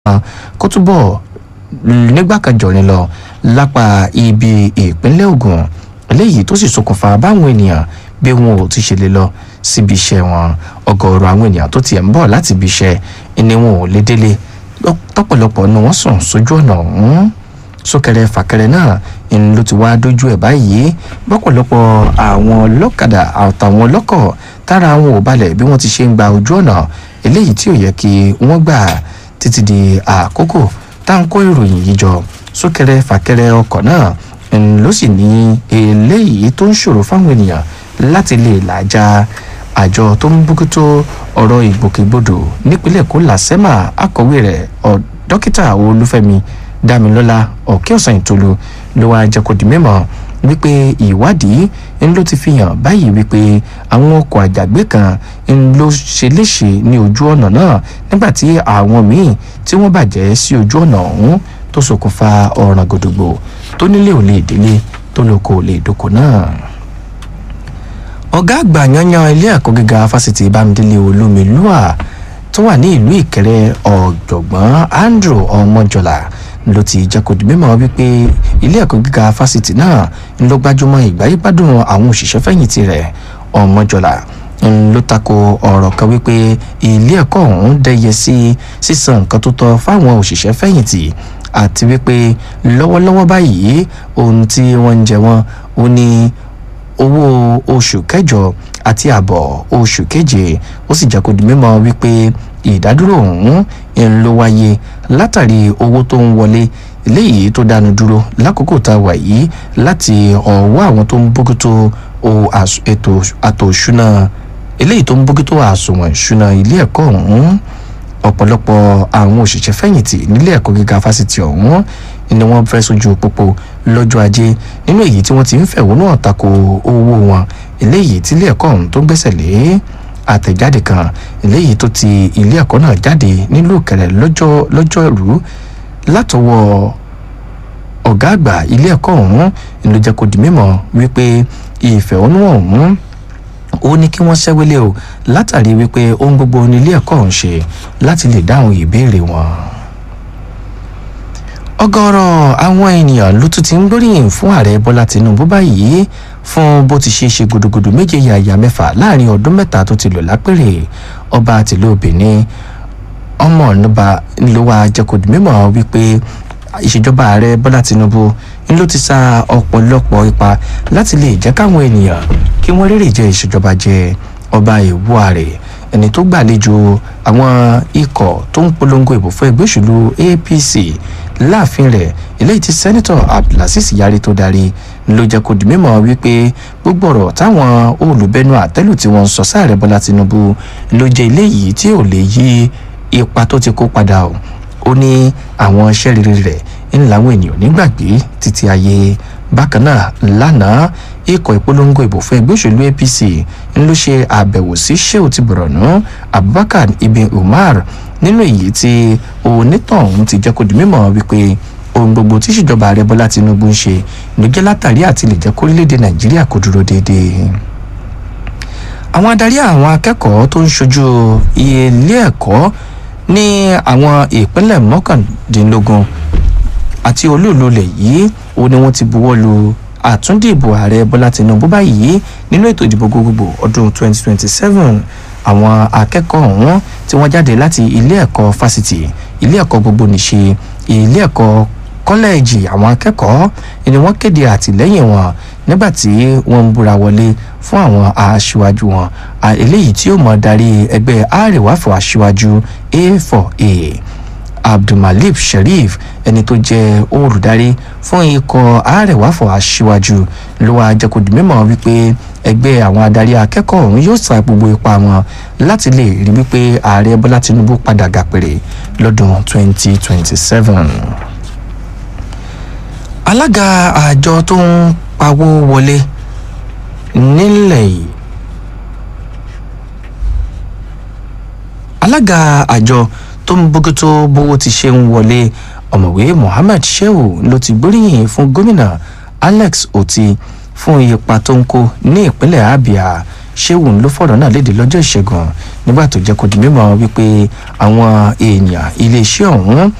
kó túbọ̀ nígbàkanjọ̀rin lọ lápá ibi ìpínlẹ̀ Ògùn eléyìí tó sì ṣokùnfà báwọn ènìyàn bí wọn ò ti ṣe lè lọ síbi iṣẹ́ wọn ọ̀gọ̀ọ̀rọ̀ àwọn ènìyàn tó tiẹ̀ ń bọ̀ láti ibi iṣẹ́ ni wọn ò lè délé tọ́pọ̀lọpọ̀ ni wọ́n sùn sójú ọ̀nà ọ̀hún súnkẹrẹ fàkẹrẹ náà ń ló ti wá dójú ẹ̀ báyìí bọ́pọ̀lọpọ̀ àwọn ọlọ́kadà àtàwọn ọlọ́kọ̀ tára wọn ò balẹ̀ bí wọ́n ti ṣe ń gba ojú ọ̀nà eléyìí tí ò yẹ kí wọ́n gbà títí di àkókò tá à ń kó ìròyìn yìí jọ súnkẹrẹ fàkẹrẹ ọkọ̀ náà ń ló sì ní eléyìí tó ń ṣòro fáwọn ènìyàn láti lè làjà àjọ tó ń bójútó ọ̀rọ̀ ìgbòkègbodò nípínlẹ̀ Èkó làsẹ́mà akọ̀wé rẹ̀ dókítà Olúfẹ́mi Dámilọ́lá Ọ̀kẹ́ọ̀sán Ìtòlú ló wá jẹ́ kó di mímọ̀ wípé ìwádìí ń ló ti fi hàn báyìí wípé àwọn ọkọ̀ àjàgbé kan ń ló ṣe léṣe ní ojú ọ̀nà náà nígbà tí àwọn míì tí wọ́n bàjẹ́ sí ojú ọ̀nà ọ̀hún tó ṣokùnfà ọ̀ràn gòdògbò tó nílé ò lè délé tó lóko ò lè dóko náà ọ̀gá àgbà yanyan ilé ẹ̀kọ́ gíga fásitì bámidélé olómìlúà tó wà ní ìlú ìkẹrẹ ọ̀jọ̀gbọ́n andrew ọmọjọlá ló ti jẹ́ kó di mímọ̀ wípé ilé ẹ̀kọ́ gíga fásitì náà ń lọ gbájúmọ́ ìgbáyébádùn àwọn òṣìṣẹ́ fẹ̀yìntì rẹ̀ ọmọjọlá ń ló tako ọ̀rọ̀ kan wípé ilé ẹ̀kọ́ ọ̀hún dẹ́yẹ sí sísan nǹkan tó tọ́ fáwọn òṣìṣẹ́ fẹ̀yìntì àti wípé lọ́wọ́lọ́wọ́ báyìí ohun tí wọ́n ń jẹ wọ́n ó ní owó oṣù kẹjọ àti àbọ̀ oṣù keje ó sì jẹ́ kó di mímọ̀ wípé ìdádúró ọ̀hún ń ló wáyé látàrí owó tó ń wọlé léyìí tó dánu dúró lákòókò tá a wà yìí láti ọwọ́ àwọn tó ń bójútó ètò àtò òṣùnà eléyìí tó ń bójútó àsùnwọ̀n ìṣúná ilé ẹ̀kọ́ ọ̀hún ọ̀pọ̀lọpọ̀ àwọn òṣìṣẹ́ fẹ̀yìntì nílé ẹ̀kọ́ gíga fásitì ọ̀hún ni wọ́n fẹ́ sójú pópó lọ́jọ́ ajé nínú èyí tí wọ́n ti ń fẹ̀hónú hàn tako owó wọn eléyìí tí ilé ẹ̀kọ́ ọ̀hún tó gbẹ́sẹ̀ lé àtẹ̀jáde kan eléyìí tó ti ilé ẹ̀kọ́ náà jáde nílùú Ìkẹrẹ lọ́jọ́ lọ́jọ́rú látọwọ́ ọ̀gá àgbà ilé ẹ̀kọ́ ọ̀hún ló jẹ́ kó di mímọ̀ wípé ìfẹ̀hónú ọ̀hún ó ní kí wọ́n ṣẹ́wélé o látàrí wípé ohun gbogbo ní ilé ẹ̀kọ́ ọ̀hún ṣe láti lè dáhùn ìbéèrè wọn ọ̀gọ̀rọ̀ àwọn ènìyàn ló tún ti ń gbóríyìn fún ààrẹ bọ́lá tinubu báyìí fún bó ti ṣe ṣe gudugudu méje yàyà mẹ́fà láàrin ọdún mẹ́ta tó ti lò lápèrè ọba tìlú benin ọmọ ọ̀nùbà ló wá jẹ́kọ̀dù mímọ́ wípé ìṣèjọba ààrẹ bọ́lá tinubu ń ló ti sa ọ̀pọ̀lọpọ̀ ipa láti lè jẹ́ káwọn ènìyàn kí wọ́n rèrè jẹ ìṣèjọba jẹ ọba ìwú ààrẹ ẹni tó gbàlejò àwọn ikọ̀ tó ń polongo ìbò fún ẹgbẹ́ òṣèlú apc láàfin rẹ̀ eléyìí tí sẹ́nitọ̀ abdulaziz yari tó darí ló jẹ́ kó di mímọ̀ wípé gbogbo ọ̀rọ̀ táwọn olùbẹ́nu àtẹ́lù tí wọ́n ń sọ sáàrẹ̀ bọ́lá tinubu ló jẹ́ eléyìí tí ò lè yí ipa tó ti kó padà o ó ní àwọn iṣẹ́ rere rẹ̀ ń làwọn ènìyàn nígbàgbé títí ayé bákan náà lánàá ikọ̀ ìpolongo ìbò fún ẹgbẹ́ òṣèlú apc ń ló ṣe àbẹ̀wò sí sheu ti bọ̀rọ̀nù abubakar ibn umar nínú èyí tí onítọ̀hún ti jẹ́ kó di mímọ̀ wípé ohun gbogbo tí ìṣèjọba ààrẹ bọ́lá tinubu ń ṣe ló jẹ́ látàrí àti lè jẹ́ kórílẹ̀-èdè nàìjíríà kó dúró déédéé àwọn adarí àwọn akẹ́kọ̀ọ́ tó ń ṣojú ilé ẹ̀kọ́ ní àwọn ìpínlẹ̀ mọ́kàndínlógún àti olúùlú lẹ̀ yìí ó ní wọ́n ti buwọ́ lu àtúndìbò ààrẹ bọ́lá tinubu báyìí nínú ètò ìdìbò gbogbogbò ọdún 2027 àwọn akẹ́kọ̀ọ́ ọ̀hún tí wọ́n jáde láti ilé ẹ̀kọ́ fásitì ilé ẹ̀kọ́ gbogbo nìṣe ilé ẹ̀kọ́ kọ́lẹ́ẹ̀jì àwọn akẹ́kọ̀ọ́ ni wọ́n kéde àtìlẹ́yìn wọn nígbà tí wọ́n ń búra wọlé fún àwọn aṣíwájú wọn eléyìí tí ó mọ̀ darí ẹgbẹ́ àrèwáfọ̀ aṣíwájú a4a abdulmalik sheriff ẹni tó jẹ́ olùdarí fún ikọ̀ àrèwáfọ̀ aṣíwájú ló wá jẹ́ kó di mímọ̀ wípé ẹgbẹ́ àwọn adarí akẹ́kọ̀ọ́ ọ̀hún yóò sa gbogbo ipa wọn láti lè rí wípé ààrẹ bọ́lá tinubu padà gàpèrè lọ́dún 2027. alága àjọ tó ń pawó wọlé nílẹ̀ yìí alága àjọ tó ń bójútó bówó ti ṣe ń wọlé ọ̀mọ̀wé mohammed shehu ló ti gbóríyìn fún gómìnà alex oti fún ipa tó ń kó ní ìpínlẹ̀ abia ṣéwù ló fọ̀rọ̀ náà léde lọ́jọ́ ìṣẹ́gun nígbà tó jẹ́ kó di mímọ̀ wípé àwọn èèyàn iléeṣẹ́ ọ̀hún